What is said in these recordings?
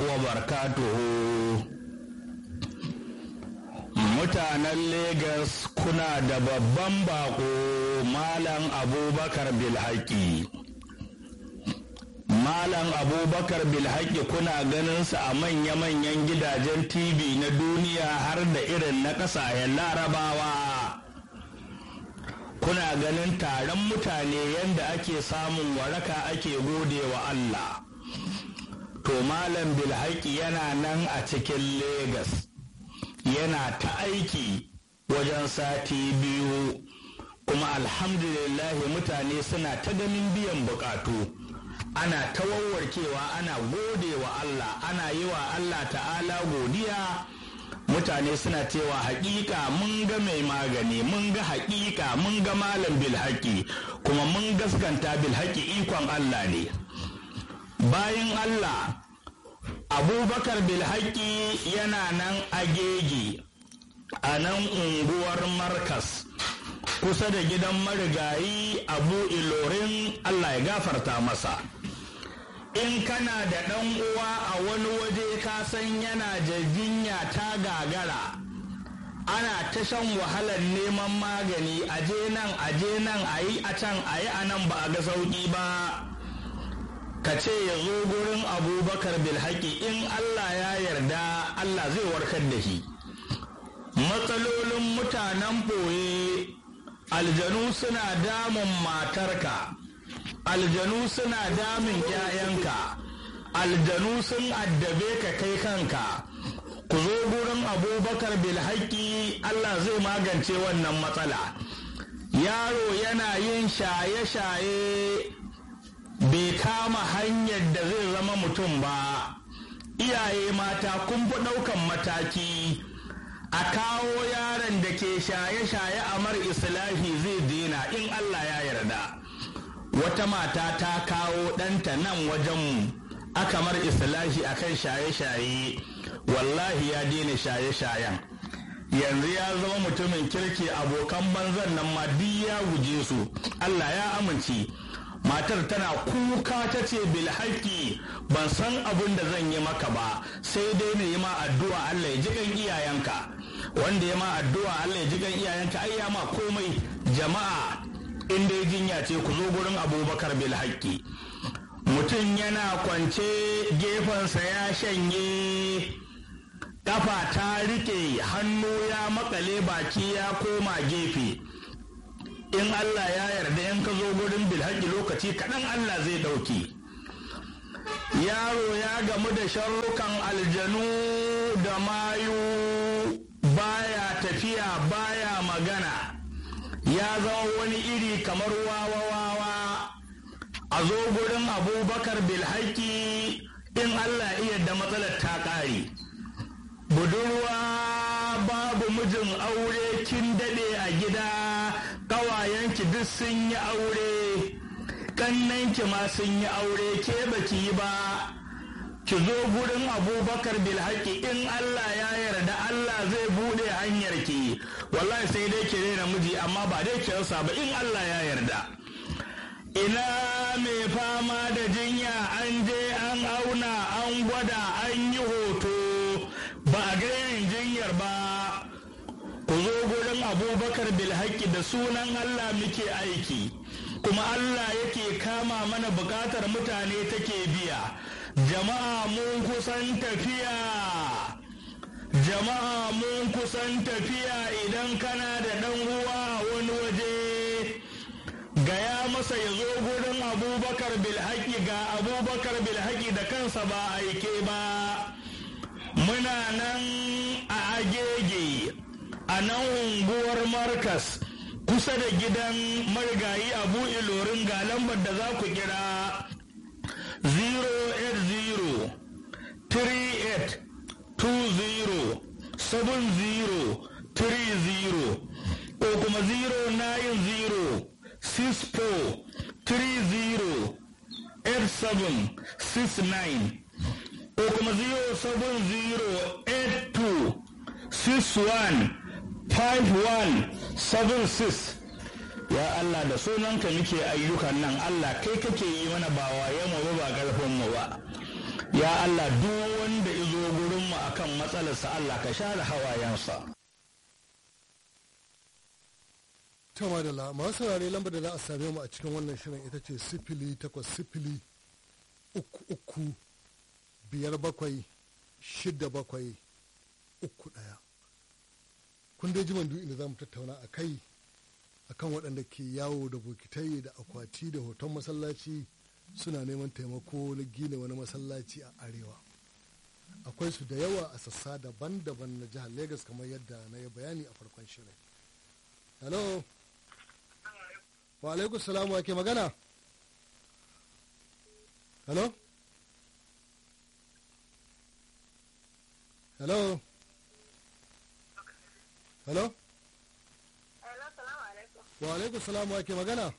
وبركاته mutanen Legas kuna da babban bako Malam Abubakar Bilhaki. Malam Abubakar Bilhaki kuna ganinsa a manya-manyan gidajen TV na duniya har da irin na ƙasashen larabawa. Kuna ganin taron mutane yadda ake samun waraka ake gode wa Allah. To Malam Bilhaki yana nan a cikin Legas. yana ta aiki wajen sati biyu kuma alhamdulillahi mutane suna ta ganin biyan bukatu ana ta wawarkewa ana gode wa Allah ana yi wa Allah ta'ala godiya mutane suna cewa haƙiƙa mun ga mai magani mun ga haƙiƙa mun ga malam bilhaki kuma mun gaskanta bilhaki ikon Allah ne bayan Allah abubakar bilhaki yana nan agege a nan unguwar markas kusa da gidan marigayi abu ilorin allah ya gafarta masa in kana da ɗan uwa a wani waje ka san yana jinya ta gagara ana ta shan wahalar neman magani aje nan aje nan a yi a can a yi a nan ba a ga sauƙi ba ka ce ya zo gurin abubakar bilhaki in Allah ya yarda Allah zai warkar da shi matsalolin mutanen ɓoye aljanu suna damun matarka aljanu suna damun 'ya'yanka aljanu sun addabe ka kai kanka ku zo gurin abubakar bilhaki Allah zai magance wannan matsala yaro yana yin shaye-shaye bai kama hanyar da zai zama mutum ba iyaye mata kun fi ɗaukan mataki a kawo yaron da ke shaye-shaye a mar islahi zai dina in Allah ya yarda wata mata ta kawo ɗanta nan wajenmu aka mar islahi akan shaye-shaye wallahi ya daina shaye-shayen yanzu ya zama mutumin kirki abokan banzan nan ma duk ya guje su Allah ya amince matar tana kuka ta ce bilhaki ban san abin da zan yi maka ba sai dai na yi ma addu'a Allah ya ji kan iyayenka wanda ya ma addu'a Allah ya ji kan iyayenka ai ya ma komai jama'a in dai jinya ce ku zo gurin abubakar bilhaki mutum yana kwance gefensa ya shanye kafa ta rike hannu ya makale baki ya koma gefe in Allah ya yarda in ka zo gurin bilhaƙi lokaci kaɗan Allah zai ɗauki yaro ya gamu da sharrukan aljanu da mayu baya tafiya baya magana ya zama wani iri kamar wawa-wawa a zo gurin abubakar bilhaƙi in Allah iya da matsalar ta ƙare budurwa babu mijin aure kin daɗe a gida ƙawayenki duk sun yi aure ƙannanki ma sun yi aure ke baki yi ba ki zo gurin abubakar bilhaki in Allah ya yarda Allah zai buɗe hanyar ki wallahi sai dai ki rena miji amma ba dai ki rasa ba in Allah ya yarda ina mai fama da jinya an je an auna an gwada an yi hoto ba a ga yin jinyar ba ku zo gurin abubakar bilhaki da sunan Allah muke aiki kuma Allah yake kama mana bukatar mutane take biya jama'a mun kusan tafiya jama'a mun kusan tafiya idan kana da ɗan uwa a wani waje gaya masa ya zo gurin abubakar bilhaki ga abubakar bilhaki da kansa ba aike ba muna nan a agege a nan unguwar markas kusa da gidan marigayi abu ilorin ga lambar da za ku kira 080 38 20 70 30 ko kuma 090 64 30 87 69 ko kuma 07082 61 5176 ya Allah da sunanka muke ayyukan nan Allah kai kake yi mana ba waye mu ba karfin mu ba ya Allah duk wanda matsalarsa Allah ka share hawayensa ta madalla masu saurare lambar da za a same mu a cikin wannan shirin ita ce sifili takwas sifili uku uku biyar bakwai shida bakwai uku ɗaya kun dai ji mandu inda za mu tattauna a kai akan waɗanda ke yawo da bokitai da akwati da hoton masallaci suna neman taimako na gina wani masallaci a arewa akwai su da yawa a sassa daban-daban na jihar Legas kamar yadda na yi bayani a farkon shirin hello wa alaikum salamu ake magana hello hello hello wa alaikum salamu ake magana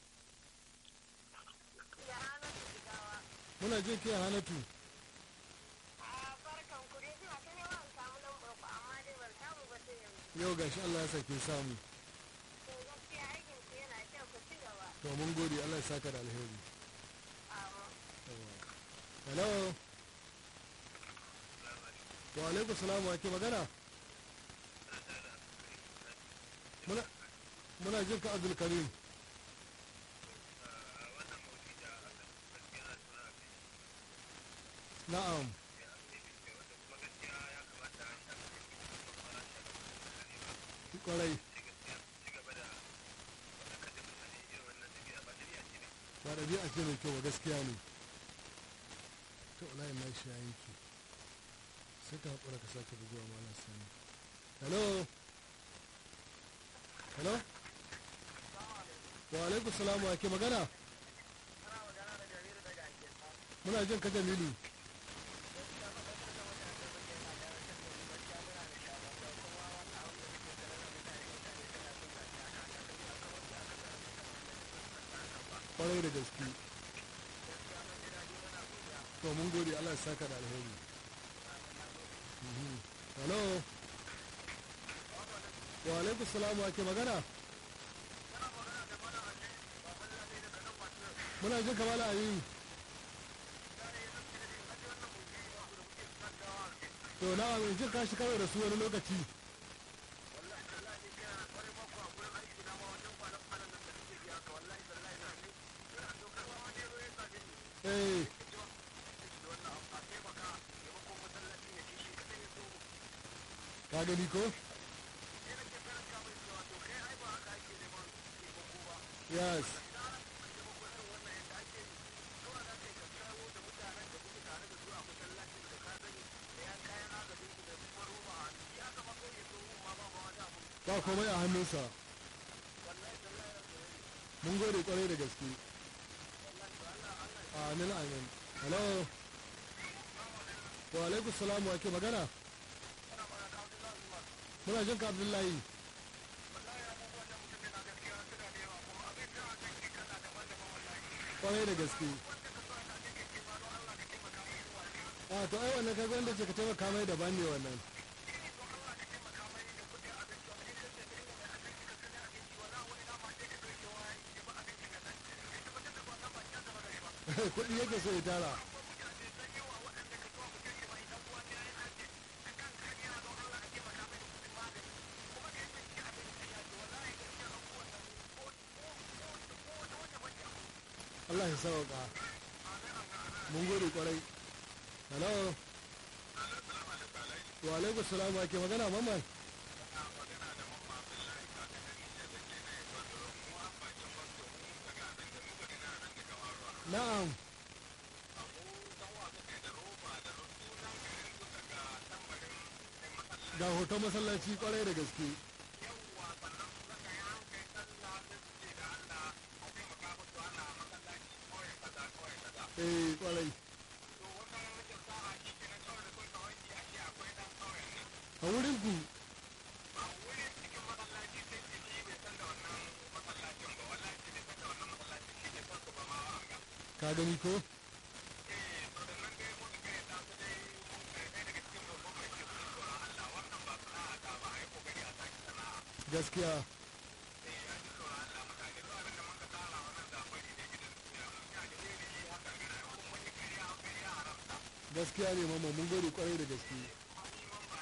muna jin kiyan hanatu yau gashi Allah ya sake samu to mun gode Allah ya saka da alheri hello wa alaikum salam wa ke magana muna muna jin ka Abdul Karim na'am kwarai ba ɗabi'a ce mai kyau ba gaskiya ne ta olayin na shi yayin ki sai ta haƙura ka sake buguwa malam sani hello hello wa alaikum salamu ake magana muna jin ka jamilu kwarai da gaske to mun gode Allah ya saka da alheri hello wa alaikum salamu ake magana muna jin kamala ayi to na in jin kashi kawai da su wani lokaci eh ka gani ko yes ba komai a hannunsa mun gode kwarai da gaske amin amin hello wa alaikum salam wa ke magana muna jin ka abdullahi kwarai da gaske a to ai wannan kaga wanda ce ka taimaka mai daban ne wannan kuɗi yake so ya tara Allah ya sauka mun gode kwarai hello wa alaikum salam wa ke magana mamman na'am ga hoton masallaci kwarai da gaske eh kwarai a wurin ku ka gani ko gaskiya gaskiya ne mamma mun gode kwarai da gaske